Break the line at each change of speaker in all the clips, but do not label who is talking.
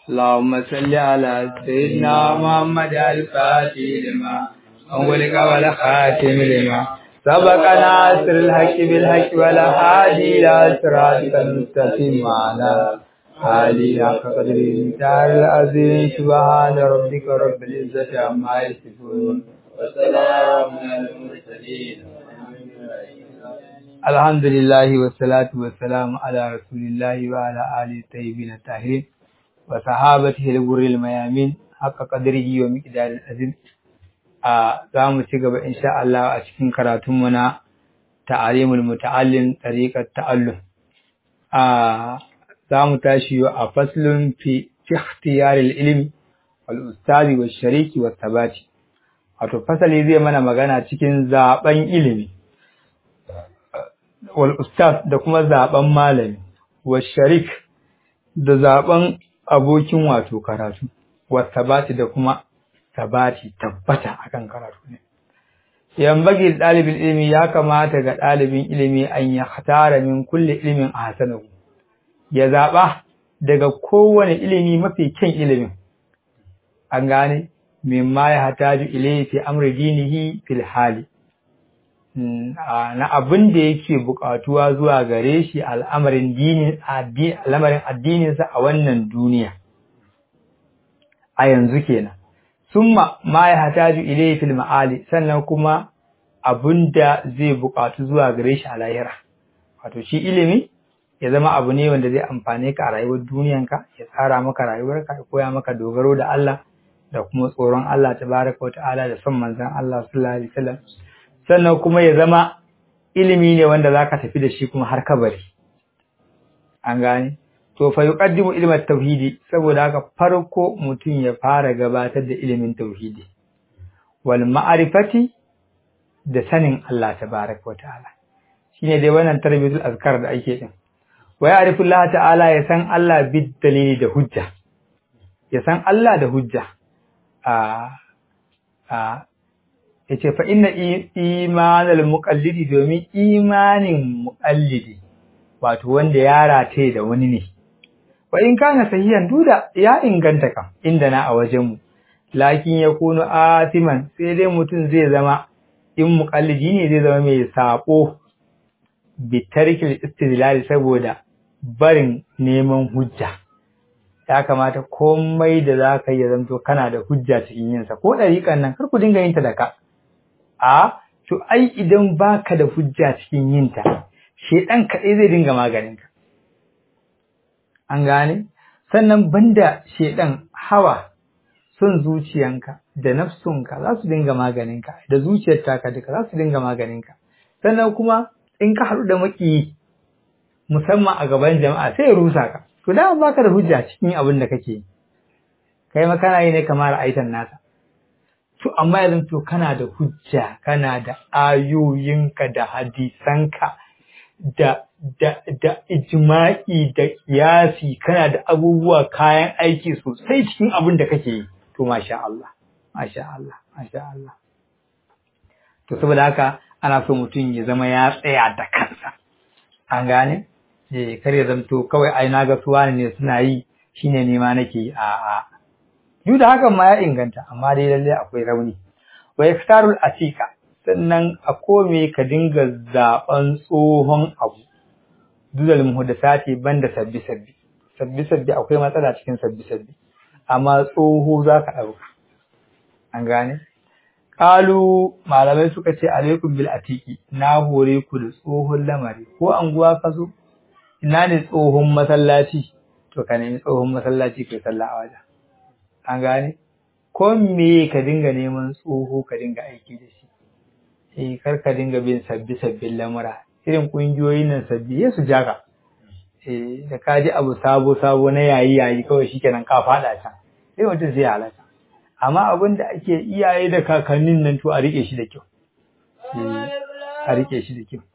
اللهم صل على سيدنا محمد الفاتح لما أغلق والخاتم لما سبق ناصر الحق بالحق ولا هادي إلى صراطك المستقيم على آله حق قدر المختار العظيم سبحان ربك رب العزة عما يصفون
وسلام على المرسلين
الحمد لله والصلاة والسلام على رسول الله وعلى آله الطيبين الطاهرين وصحابته الغر الميامين حق قدره ومقدار العظيم a za mu ci gaba insha Allah a cikin karatunmu na ta'alimul muta'allim tariqat ta'allum a za mu tashi a faslun fi ikhtiyaril ilmi wal ustazi wash shariki was sabati wato fasali zai mana magana cikin zaben ilimi wal ustaz da kuma zaben malami wash sharik da zaben abokin wato karatu was sabati da kuma sabati tabbata akan karatu ne yambagi dalibin ilimi ya kamata ga dalibin ilimi an ya hatara min kulli ilimin ahsanahu ya zaba daga kowane ilimi mafi kyan ilimin an gane mimma ya hataju ilayhi fi amri dinihi fil hali na abin da yake bukatuwa zuwa gare shi al'amarin dinin al'amarin addininsa a wannan duniya a yanzu kenan summa ma ya hataju ilayhi fil ma'ali sannan kuma abunda zai buƙatu zuwa gare shi a lahira wato shi ilimi ya zama abu ne wanda zai amfane ka a rayuwar duniyanka ya tsara maka rayuwarka ya koya maka dogaro da Allah da kuma tsoron Allah tabaraka wa ta'ala da son manzon Allah sallallahu alaihi wasallam sannan kuma ya zama ilimi ne wanda zaka tafi da shi kuma har kabari an gane to fa yuqaddimu ilmat tauhidi saboda haka farko mutum ya fara gabatar da ilimin tauhidi wal ma'rifati da sanin Allah tabaaraka wataala shine dai wannan tarbiyatul azkar da ake din wa ya'rifu Allah ta'ala ya san Allah bid dalili da hujja ya san Allah da hujja a a yace fa inna imanal muqallidi domin imanin muqallidi wato wanda ya rataye da wani ne wa in kana sahihan duda ya inganta kam inda na a wajenmu lakin ya kunu atiman sai dai mutum zai zama in muqallidi ne zai zama mai sako bi tarkil istidlal saboda barin neman hujja ya kamata komai da za ka yi zanto kana da hujja cikin yinsa ko ɗariƙan nan kar ku dinga yin ta da ka a to ai idan baka da hujja cikin yinta shedan kaɗai zai dinga maganinka an gane sannan banda shedan hawa son zuciyanka da nafsunka za su dinga maganinka da zuciyar taka duka za su dinga maganinka sannan kuma in ka haɗu da maki musamman a gaban jama'a sai ya rusa ka to da baka da hujja cikin abin da kake kai ma kana yi ne kamar aitan nasa to amma yanzu to kana da hujja kana da ayoyinka da hadisanka da da da ijma'i da kiyasi kana da abubuwa kayan aiki sosai cikin abin da kake yi to masha Allah masha Allah masha Allah to saboda haka ana so mutum ya zama ya tsaya da kansa an gane eh kar ya zamto kawai ai na ga suwa ne suna yi shine ne ma nake a a duk da hakan ma ya inganta amma dai lalle akwai rauni wa yaktarul asika sannan a kome ka dinga zaben tsohon abu dudal muhdathati banda sabbi sabbi sabbi sabbi akwai matsala cikin sabbi sabbi amma tsoho zaka dauka an gane qalu malamai suka ce alaikum bil atiki na hore ku da tsohon lamari ko anguwa ka zo ina ne tsohon masallaci to ka nemi tsohon masallaci kai sallah a wajen an gane ko me ka dinga neman tsoho ka dinga aiki da shi eh kar ka dinga bin sabbi sabbin lamura irin kungiyoyin nan sabbi ya su jaka eh da ka ji abu sabo sabo na yayi yayi kawai shikenan ka fada can sai mutum zai halaka amma abin da ake iyaye da kakannin nan to a rike shi da kyau eh a rike shi da kyau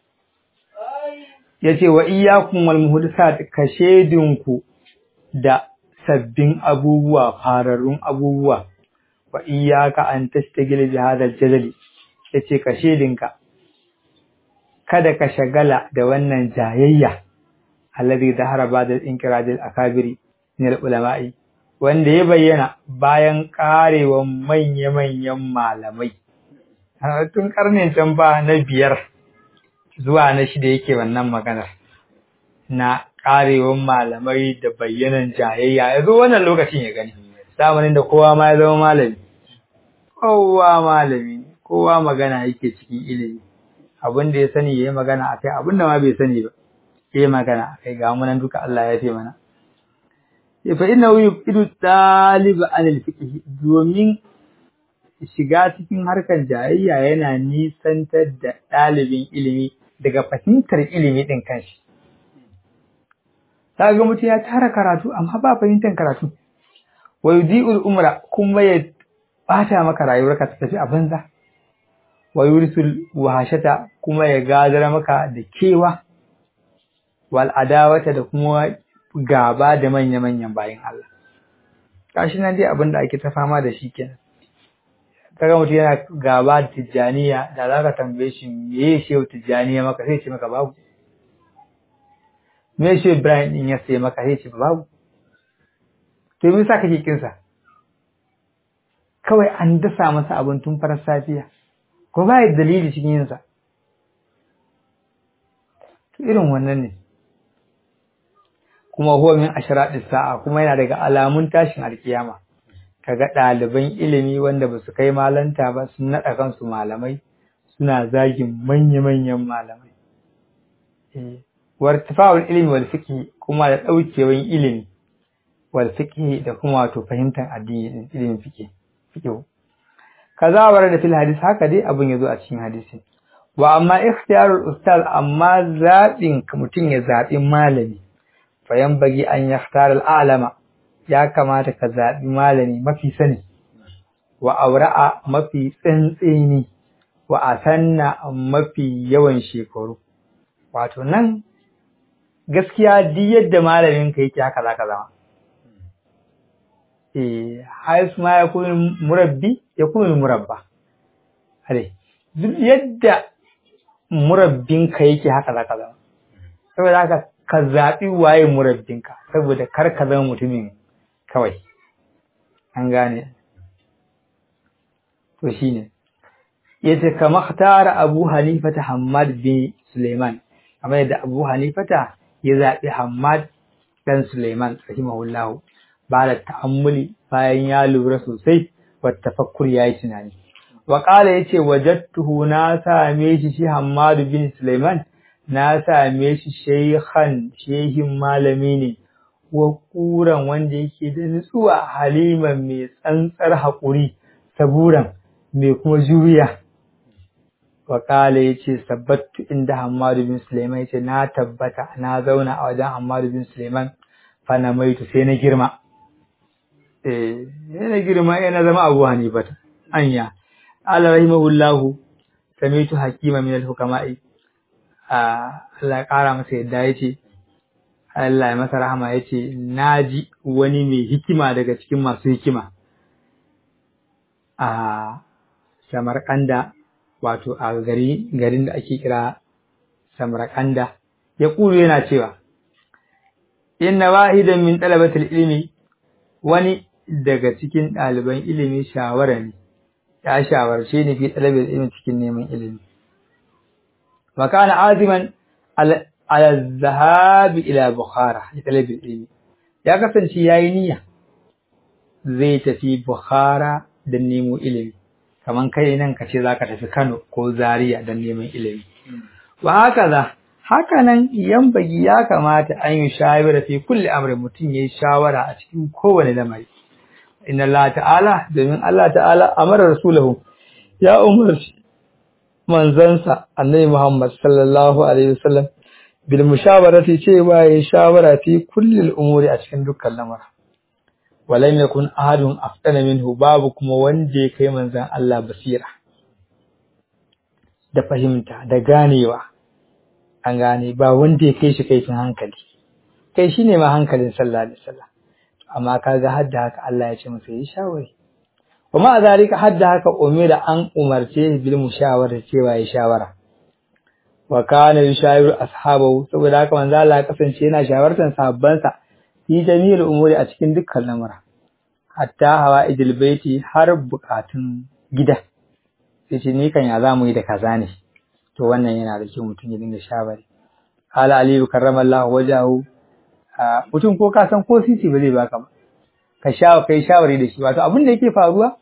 yace wa iyyakum wal muhdasat ka shedinku da sabbin abubuwa fararrun abubuwa wa iyyaka an tastagil bi hadha al-jadali yace ka shedinka kada ka shagala da wannan jayayya alladhi dahara ba'da inqiradil akabiri min al-ulama'i wanda ya bayyana bayan karewan manya-manyan malamai tun karnin can ba na biyar zuwa na shida yake wannan maganar na karewan malamai da bayyanan jayayya ya zo wannan lokacin ya gani zamanin da kowa ma ya zama malami kowa malami kowa magana yake cikin ilimi abin da ya sani ya yi magana a kai abin da ma bai sani ba ya yi magana a kai ga munan duka Allah ya fi mana fa inna yuqidu taliba anil fiqh domin shiga cikin harkar jayayya yana nisantar da ɗalibin ilimi daga fahimtar ilimi ɗin kanshi. Ta ga mutum ya tara karatu amma ba fahimtar karatu. Wa yudi'ul umra kuma ya bata maka rayuwarka ta tafi a banza. Wa yurisul wahashata kuma ya gadar maka da kewa. Wal adawata da kuma gaba da manya-manyan bayan Allah. Kashi nan dai abin da ake ta fama da shi kenan. kaga mutum yana gaba da tijjaniya da za ka tambaye shi me ya shehu tijjaniya maka sai ce maka babu me ya shehu ibrahim din ya sai maka sai ce babu to me yasa kake kinsa kawai an dasa masa abin tun farar safiya ko ba ya dalili cikin yinsa to irin wannan ne kuma huwa min ashradis sa'a kuma yana daga alamun tashin alkiyama kaga ɗaliban ilimi wanda ba su kai malanta ba sun naɗa kansu malamai suna zagin manya-manyan malamai. Wartifa'ul ilimi wal fiqhi kuma da ɗaukewan ilimi wal fiqhi da kuma wato fahimtar addini ilimin fiqhi fiqh. Kaza war da fil hadis haka dai abin yazo a cikin hadisi. Wa amma ikhtiyarul ustaz amma zaɓin mutum ya zaɓi malami fa bagi an yakhtar al-alama ya kamata ka zaɓi malami mafi sani, wa aura'a mafi tsantseni, wa asanna mafi yawan shekaru. Wato nan, gaskiya duk yadda malamin ka yake haka za ka zama. Eh, haisu ma ya kuma murabbi, ya kuma murabba. Hade, duk yadda murabbinka yake haka za ka zama. Saboda haka ka zaɓi waye murabbinka, saboda kar ka zama mutumin kawai an gane to shine yace kama tara Abu Hanifa ta Hammad bin Suleiman kamar yadda Abu Hanifata ya zaɓi Hammad dan Suleiman rahimahullah ba da ta'ammuli bayan ya lura sosai wa tafakkur yayi tunani wa qala yace wajadtuhu na same shi shi Hammad bin Suleiman na same shi shaykhan shehin malami ne wa ƙuran wanda yake da nutsuwa haliman mai tsantsar haƙuri saburan mai kuma juriya wa ƙala ya ce sabbattu inda hamadu bin suleiman ya ce na tabbata na zauna a wajen hamadu bin suleiman fana maitu sai na girma eh na girma yana zama abu hanifata anya ala rahimahullahu samitu hakima min al-hukama'i Allah ya ƙara masa yadda ya ce Allah ya masa rahama ya ce, Na ji wani mai hikima daga cikin masu hikima a Samarkanda, wato a gari garin da ake kira Samarkanda, ya ƙuru yana cewa, Inna wahidan min ɗalabatul ilimi wani daga cikin ɗaliban ilimi shawara ne, ya shawarce ni fi ɗalabar ilimi cikin neman ilimi. Makana aziman ala zahabi ila Bukhara ya talabin ilimi ya kasance yayi niyya zai tafi Bukhara don nemo ilimi kaman kai nan ka ce zaka tafi Kano ko Zaria don neman ilimi wa haka za haka nan yambagi ya kamata an yi shawara fi kulli amrin mutum yayi shawara a cikin kowane lamari inna Allah ta'ala domin Allah ta'ala amara rasulahu ya umarci manzansa annabi Muhammad sallallahu alaihi wasallam bil mushawarati cewa yayi shawara fi kulli umuri a cikin dukkan lamura walam yakun ahadun afdana minhu babu kuma wanda ya kai manzan Allah basira da fahimta da ganewa an gane ba wanda ya kai shi kaifin hankali kai shine ma hankalin sallallahu alaihi wasallam amma kaga hadda haka Allah ya ce masa yi shawari kuma a zalika hadda haka umira an umarce bil mushawara cewa yi shawara wa kana yushawiru ashabahu saboda haka manzo Allah ya kasance yana shawartar sahabbansa fi jami'il umuri a cikin dukkan lamura hatta hawa idil baiti har bukatun gida sai ce ni kan ya za mu yi da kaza ne to wannan yana da kyau mutum ya dinga shawari ala aliyu karramallahu wajahu mutum ko ka san ko sisi ba zai baka ba ka sha kai shawari da shi wato abin da yake faruwa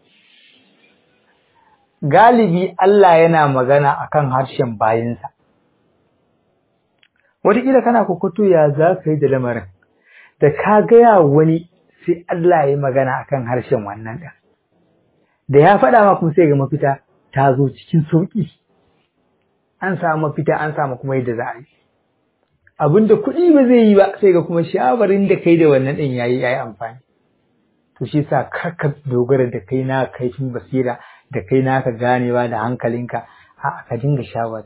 galibi Allah yana magana akan harshen bayinsa wataƙila kana kokoto ya za ka yi da lamarin da ka gaya wani sai Allah ya yi magana akan harshen wannan ɗin da ya faɗa ma kuma sai ga mafita ta zo cikin sauƙi an samu mafita an samu kuma yadda za a yi abin da kuɗi ba zai yi ba sai ga kuma shawarin da kai da wannan ɗin yayi yayi amfani to shi sa kar ka dogara da kai na kaifin basira da kai naka ganewa da hankalinka a ka dinga shawari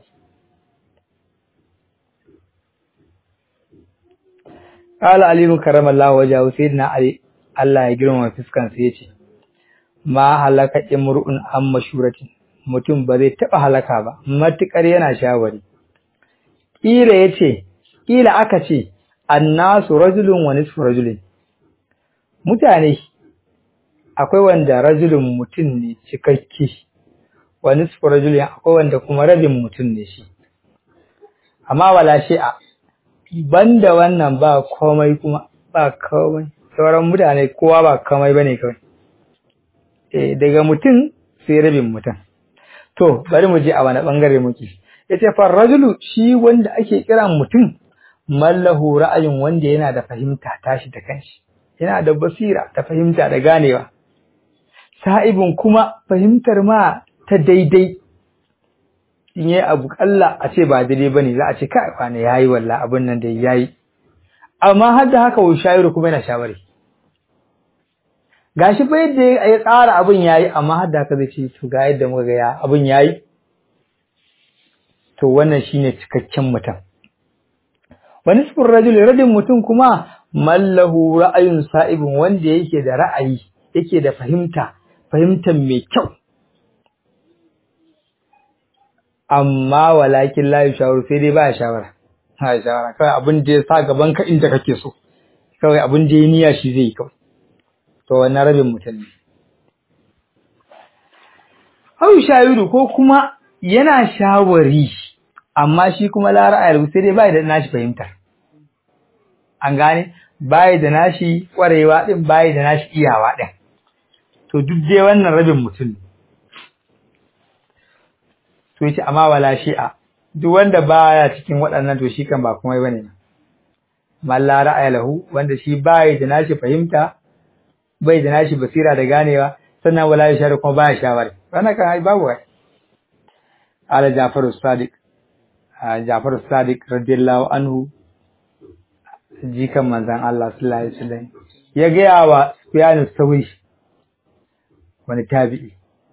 Ƙala Aliyu karamallahu wajahu sayyidina Ali Allah ya girmama fuskan sa yace ma halaka imru'un an mashuratin mutum ba zai taba halaka ba matukar yana shawari kila yace kila aka ce annasu rajulun wa nisfu rajulin mutane akwai wanda rajulun mutum ne cikakke wa nisfu rajulin akwai wanda kuma rabin mutum ne shi amma wala shi'a banda wannan ba komai kuma ba komai sauran mutane kowa ba komai bane kawai eh daga mutum sai rabin mutum to bari mu je a wani bangare muke yace fa rajulu shi wanda ake kira mutum mallahu ra'ayin wanda yana da fahimta tashi da kanshi yana da basira ta fahimta da ganewa sa'ibin kuma fahimtar ma ta daidai in yi abu kalla a ce ba daidai bane za a ce kai kwana yayi wallahi abin nan da yayi amma har da haka wai shayiru kuma yana shawari gashi fa yadda ya tsara abin yayi amma har da haka zai ce to ga yadda muka ga ya abin yayi to wannan shine cikakken mutum wani sifin rajul rajin mutum kuma mallahu ra'ayun sa'ibin wanda yake da ra'ayi yake da fahimta fahimtar mai kyau amma walakin la yashawar sai dai ba shawara ha shawara kawai abin da ya sa gaban ka inda kake so kawai abin da ya niyya shi zai kawai to wannan rabin mutum ne Hau shayiru ko kuma yana shawari amma shi kuma la ra'ayar sai dai bai da nashi fahimtar an gane bai da nashi kwarewa din bai da nashi iyawa din to duk dai wannan rabin mutum ne to yace amma wala shi'a duk wanda baya cikin waɗannan to shi kan ba komai bane man la ra'aya lahu wanda shi bai da nashi fahimta bai da nashi basira da ganewa sannan wala yashar kuma baya shawari wannan kan ai babu wai ala Jafaru Sadiq Jafaru Sadiq radiyallahu anhu jikan manzon Allah sallallahu alaihi wasallam ya ga wa Sufyan Sawi wani tabi'i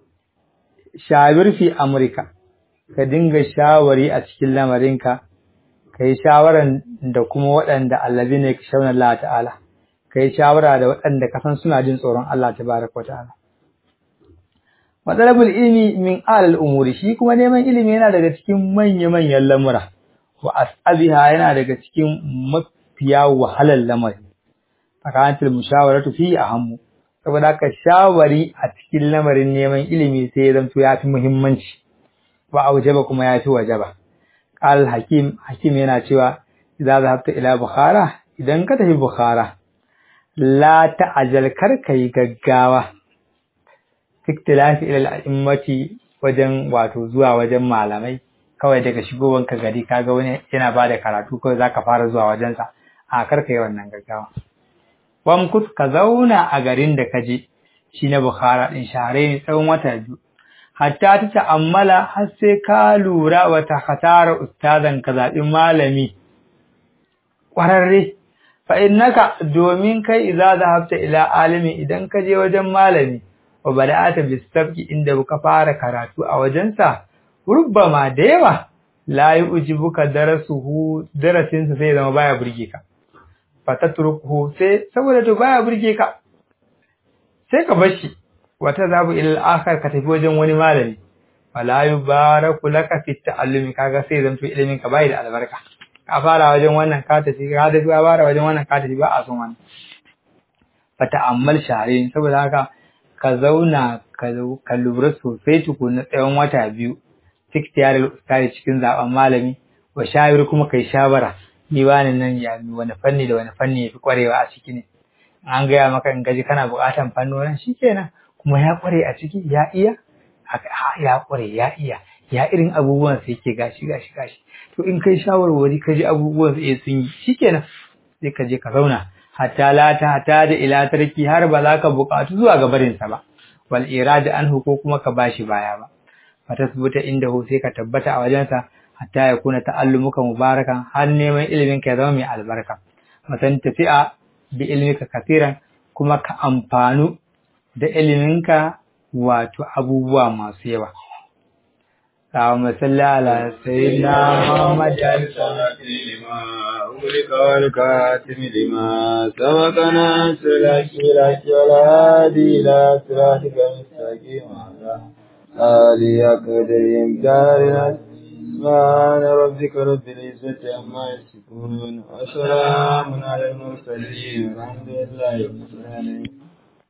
shawir fi Amurka ka dinga shawari a cikin lamarinka ka yi shawaran da kuma waɗanda allazi ne ka shauna Allah ta'ala ka yi shawara da waɗanda ka san suna jin tsoron Allah tabaraka wa ta'ala matsalabul ilmi min alal umuri shi kuma neman ilimi yana daga cikin manya-manyan lamura wa as'abiha yana daga cikin mafiya wahalar lamari fakantul mushawaratu fi ahammu saboda haka shawari a cikin lamarin neman ilimi sai ya zanto ya fi muhimmanci wa aujaba kuma ya fi wajaba qal hakim hakim yana cewa idza zahabta ila bukhara idan ka tafi bukhara la ta'jal kar kai gaggawa iktilafi ila al-a'immati wajen wato zuwa wajen malamai kawai daga shigowan ka gari kaga wani yana bada karatu kawai zaka fara zuwa wajen sa a kar kai wannan gaggawa wamkus ka zauna a garin da ka je shi na bukhara din share ne tsawon wata biyu hatta ta ta'ammala har sai ka lura wa ta khatara ustazan ka zaɓi malami ƙwararre fa innaka domin kai idza zahabta ila alimi idan ka je wajen malami wa bada'ata bisabqi inda ka fara karatu a wajensa rubbama da yawa la yujibuka darasuhu darasinsa sai zama baya burge ka fatatrukuhu sai saboda to baya burge ka sai ka bar shi wata zabu ila akhar ka tafi wajen wani malami wala yubaraku laka fi ta'allumi kaga sai zanto ilimin ka bai da albarka ka fara wajen wannan ka tafi ka tafi ka fara wajen wannan ka tafi ba a son wannan fata'ammal shahrain saboda haka ka zauna ka lura sosai tukuna tsawon wata biyu fiktiyar ustari cikin zaben malami wa shawir kuma kai shawara ni wani nan ya mi wani fanni da wani fanni yafi kwarewa a ciki ne an gaya maka in gaji kana buƙatan fannonin shikenan kuma ya kware a ciki ya iya ya kware ya iya ya irin abubuwan sai yake gashi gashi gashi to in kai shawarwari ka ji abubuwan sai sun yi shikenan sai ka je ka zauna hatta la ta hatta da ila tarki har ba za ka buƙatu zuwa ga barin sa ba wal irada anhu ko kuma ka bashi baya ba fatasbuta indahu sai ka tabbata a wajensa hatta ya kuna ta'allumuka mubarakan har neman ilimin ka ya zama mai albarka matan tafi'a bi ilmika kasiran kuma ka amfanu da iliminka wato abubuwa masu yawa اللهم صل على سيدنا محمد
أغلق والكاتم لما سبق ناصر الأشياء والهادي إلى صراطك المستقيم وعلى آله أقدرهم دارنا سبحان ربك رب العزة عما يصفون وسلام على المرسلين والحمد لله رب العالمين